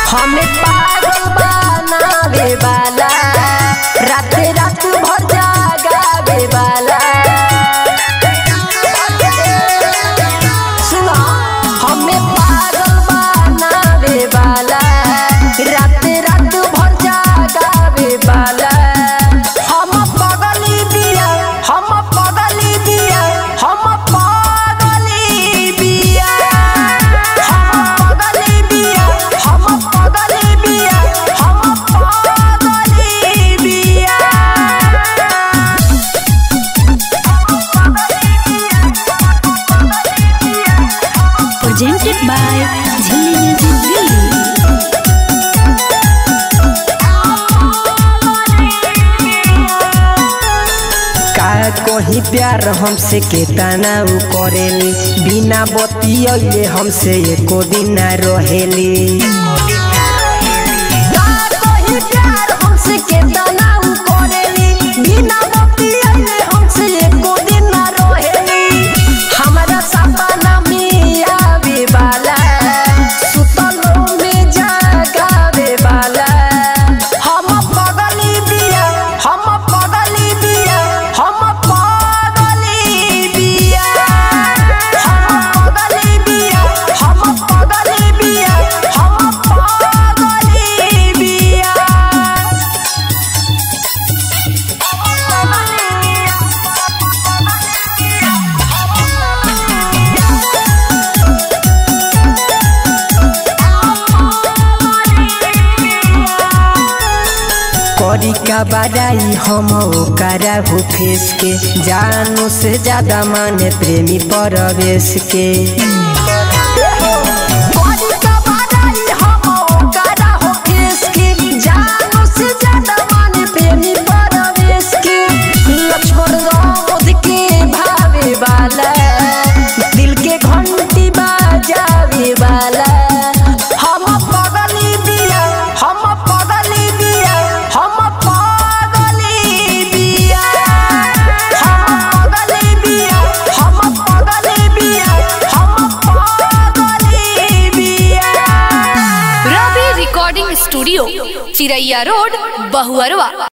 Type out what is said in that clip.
हमें पागल बनावे वाला रात रात भर जागावे वाला सुनो हमें पागल बनावे वाला रात रात भर जागावे वाला हम पगली बिया हम पगली बिया हम पगली बिया हम पगली बिया हम पगली बिया हम पगली बिया presented by Jhilli Music Delhi. का कहीं प्यार हमसे केतना उ करेली बिना बतियले हमसे एको दिन ना रहेली का कहीं प्यार हमसे केतना उ करेली बिना बतियले हमसे एको दिन ना रहेली हमारा सपना में आवे वाला सुतलो में जागावे वाला हम पगली बिया हम पगली बिया हम पगली बिया हम पगली बिया हम पगली बिया हम पगली बिया करी का बड़ाई हम ओकरा हो फेस के जानो से ज्यादा माने प्रेमी परवेश के करी का बड़ाई हम ओकरा हो फेस के जानो से ज्यादा माने प्रेमी परवेश के लक्ष्मण राम के भावे वाला दिल के घंटी बजावे वाला हम पगली बिया हम पगली बिया हम पगली बिया हम पगली बिया हम पगली बिया हम पगली बिया Ravi recording studio Chiraiya road Bahuarwa